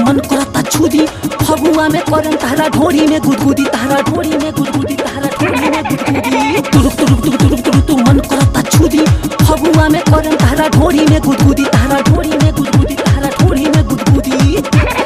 मन करता छुदी फगुआ में करन तारा ढोरी में गुदगुदी तारा ढोरी में गुदगुदी तारा ढोरी में गुदगुदी तुरुक तुरुक तुरुक तुरुक तुरुक तू मन करता छुदी फगुआ में करन तारा ढोरी में गुदगुदी तारा ढोरी में गुदगुदी तारा ढोरी में गुदगुदी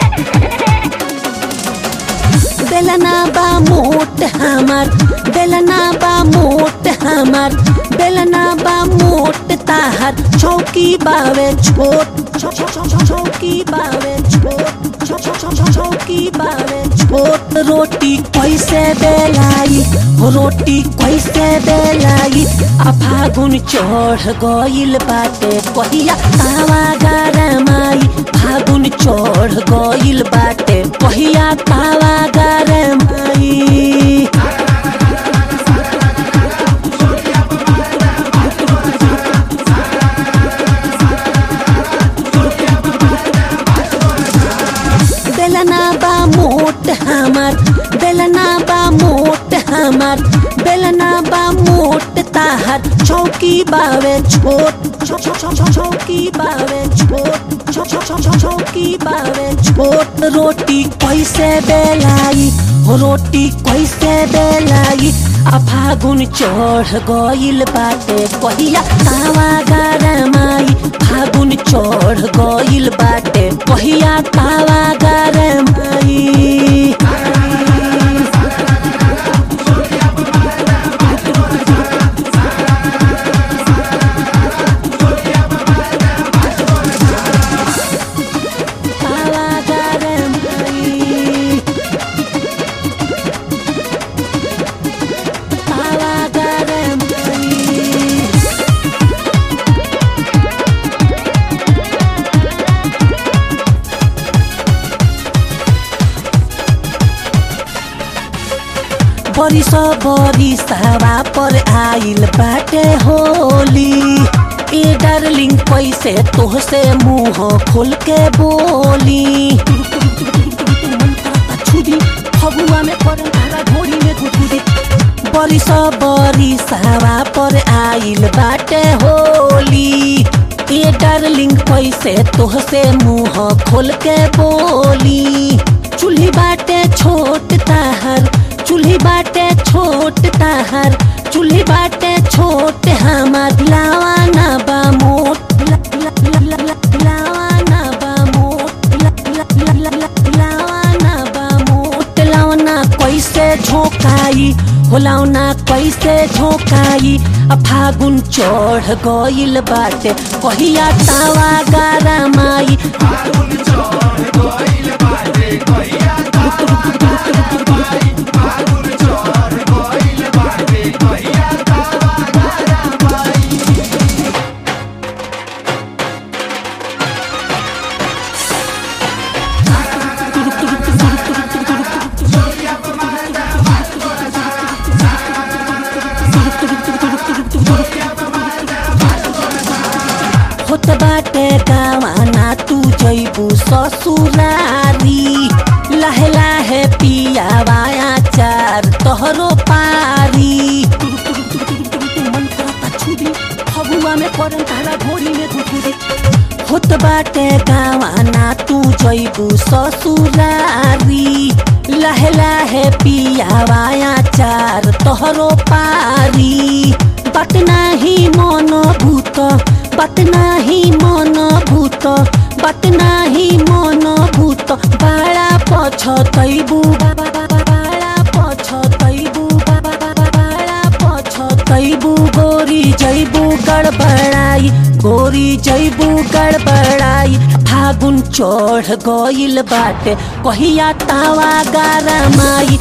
बेलना बा मोट हमार बेलना बा मोट हमार बेलना बा मोट ताहर चौकी बावे छोट छौ- छौ- छौ- छौ- चौकी बावे छोट छौ- छौ- छौ- छौ- चौकी बावे छोट रोटी कैसे बेलाई हो रोटी कैसे बेलाई आ फागुन चढ़ गइल बाटे कहिया तावा गरमाई फागुन चढ़ गइल बाटे कहिया तावा गरमाई बेलना बा मोट हमार बेलना बा मोट हमार बेलना बा मोट ताहर चौकी बावे छोट छौ- छौ- छौ- छौ- चौकी बावे छोट छौ- छौ- छौ- छौ- चौकी बावे छोट रोटी कैसे बेलाई हो रोटी कैसे बेलाई आ फागुन चढ़ गइल बाटे कहिया तावा गरमाई फागुन चढ़ गइल बाटे कहिया तावा गरमाई तावा गरमाई तावा गरमाई बरिस बरिसवा पर आइल बाटे होली ए डार्लिंग कैसे तोहसे मुंह खोल के बोली फगुआ में करन तारा ढोरी में गुदगुदी बरिस बरिसवा पर आइल बाटे होली ए डार्लिंग कैसे तोहसे मुंह खोल के बोली चूल्ही बाटे छोट ताहर चूल्ही बाटे छोट ताहर चूल्ही बाटे छोट हमार लावाना बा मोट ला- ला- ला- ला- ला- लावाना बा मोट ला- ला- ला- ला- ला- लावाना बा मोट लावना कैसे झोंकाई हो लावना कैसे झोंकाई आ फागुन चढ़ गइल बाटे कहिया तावा गरमाई होत बाटे गावाना तू जैबू ससुरारी लहे लहे पियावाया चार तोहरो पारी मन करता छुदी फगुआ में करन तारा ढोरी में गुदगुदी होत बाटे गावाना तू जैबू ससुरारी लहे लहे पियावाया चार तोहरो पारी बात नाही मन भूत बात नाही मन भूत बात नाही मन भूत बाळा पछतैबु बाळा पछतैबु बाळा पछतैबु गोरी जैबु गडबडाई गोरी जैबु गडबडाई फागुन चढ गइल बाटे कहिया तावा गारमाई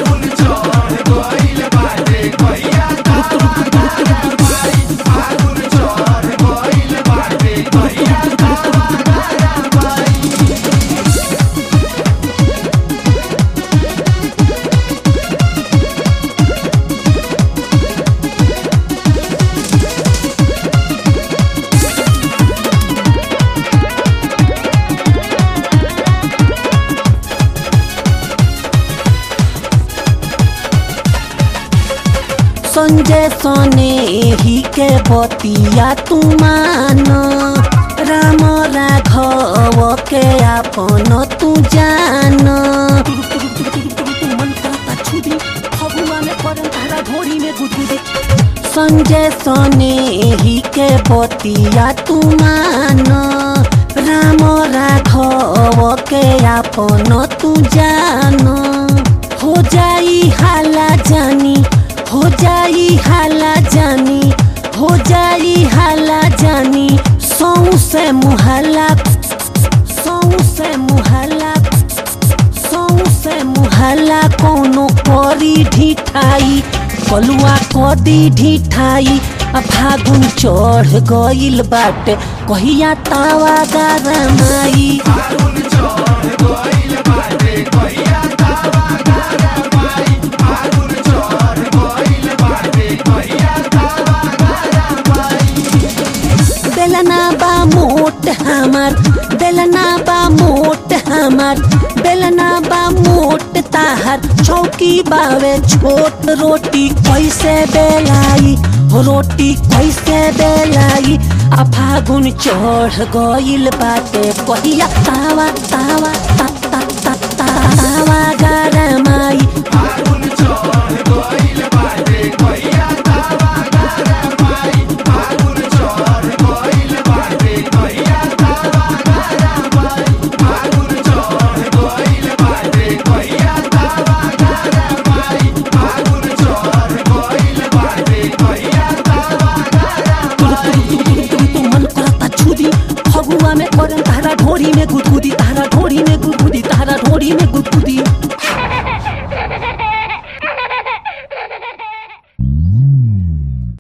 संजय सने ही के बतिया तू मान राम राघव के आपन तू जान मन करता छुदी फगुआ में करम तारा ढोरी में गुदगुदी संजय सने ही के बतिया तू मान राम राघव के आपन तू जान हो जाई हाला जानी हो जाई हाला जानी हो जाई हाला जानी सौ से मुहला सौ से मुहला सौ से मुहला कोनो करी ढिठाई कलुआ कदी ढिठाई आ फागुन चढ़ गइल बाटे कहिया तावा गरमाई बेलना बा मोट हमार बेलना बा मोट हमार बेलना बा मोट ताहर चौकी बावे छोट रोटी कैसे बेलाई रोटी कैसे बेलाई आ फागुन चढ़ गइल बाटे कहिया तावा तावा ता ता ता ता तावा गरमाई मन करता छुदी फगुआ में करम तारा ढोरी में गुदगुदी तारा ढोरी में गुदगुदी तारा ढोरी में गुद